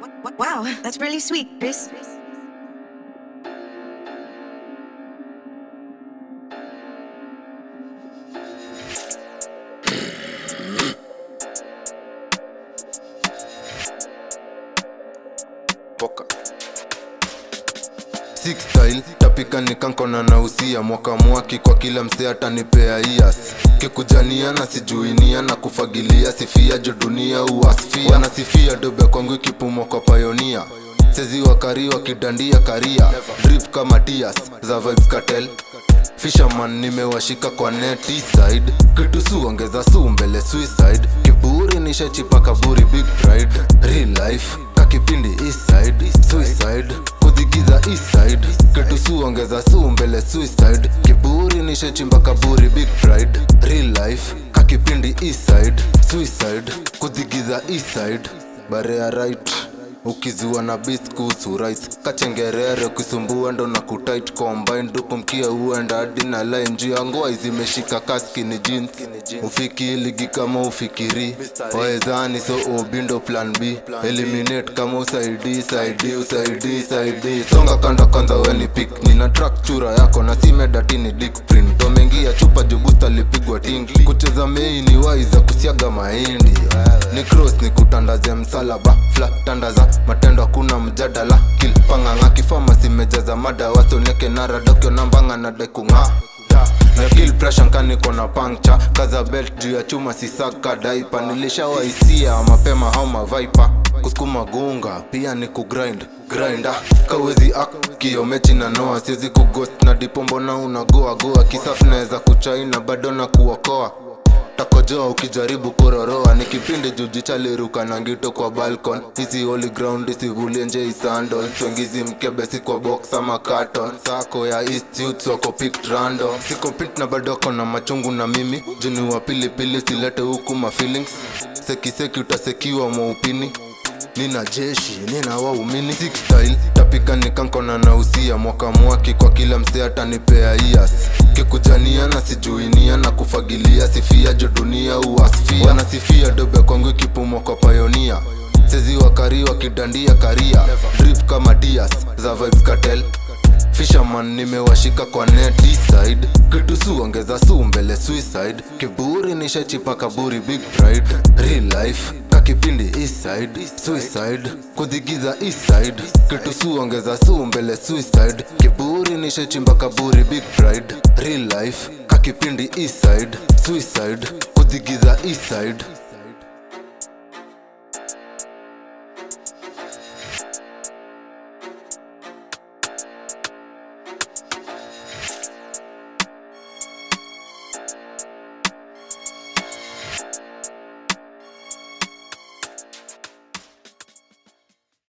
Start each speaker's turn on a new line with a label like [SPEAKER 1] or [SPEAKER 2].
[SPEAKER 1] Wow, that's really sweet, Chris.
[SPEAKER 2] poka Six style tapika nikankona na usia mwaka mwaki kwa kila msee atanipea ias kikujania na sijuinia na kufagilia sifia jo dunia uasfia wanasifia dobe kwangu ikipumwa kwa payonia sezi wakari wakidandia karia drip kama tias za vibes cartel Fisherman nimewashika kwa neti side kitu su ongeza su mbele suicide kiburi nishachipa kaburi big pride real life kakipindi east side suicide kudhigiza east side kitu su ongeza su mbele suicide kiburi nishachimba kaburi big pride real life kakipindi east side suicide kudhigiza east side barea right ukizua na beast kuhusu rice kachengerere ukisumbua ndo na kutit combine dupu mkia huenda hadi na line juu ya ngoa zimeshika kaskini jeans ufiki ligi kama ufikiri waezani so obindo plan b eliminate kama usaidi saidi usaidi saidi songa kanda kwanza weni pik nina track chura yako na simedatini dik print tomengia chupa jubusta lipigwa tingli kucheza mei ni waiza kusiaga mahindi ni cross ni kutandaze msalaba fla tandaza matendo hakuna mjadala kilpanganga kifama simejaza mada wasoneke nara dokyo nambanga na dekung'aa na kill pressure nkaniko na puncture kaza belt juu ya chuma sisaka daipa nilishawaisia mapema hau mavaipa kusukuma gunga pia ni kugrind grinda kawezi ak kiomechi na noa siwezi kugost na dipombo na unagoa goa kisafu naweza kuchaina bado na kuokoa takojoa ukijaribu kuroroa ni kipindi jujichaliruka na ngito kwa balcon hizi holy ground isivulie nje isandol twengizi mkebesi kwa box ama carton sako ya east youth wako picked random siko pit na badoko na machungu na mimi juni wa pilipili silete huku ma feelings sekiseki utasekiwa mwaupini nina jeshi nina waumini Six style tapika nikankona na usia mwaka mwaki kwa kila msee atanipea ias kikujania na sijuinia na kufagilia sifia jo dunia uasfia wanasifia dobe kwangu ikipumwa kwa payonia sezi wakari wakidandia karia drip kama dias za vibes cartel Fisherman nimewashika kwa neti side kitu su ongeza su mbele suicide kiburi nishachipa kaburi big pride real life kakipindi east side suicide kudhigiza east side kitu su ongeza su mbele suicide kiburi nishachimba kaburi big pride real life kakipindi east side suicide kudhigiza east side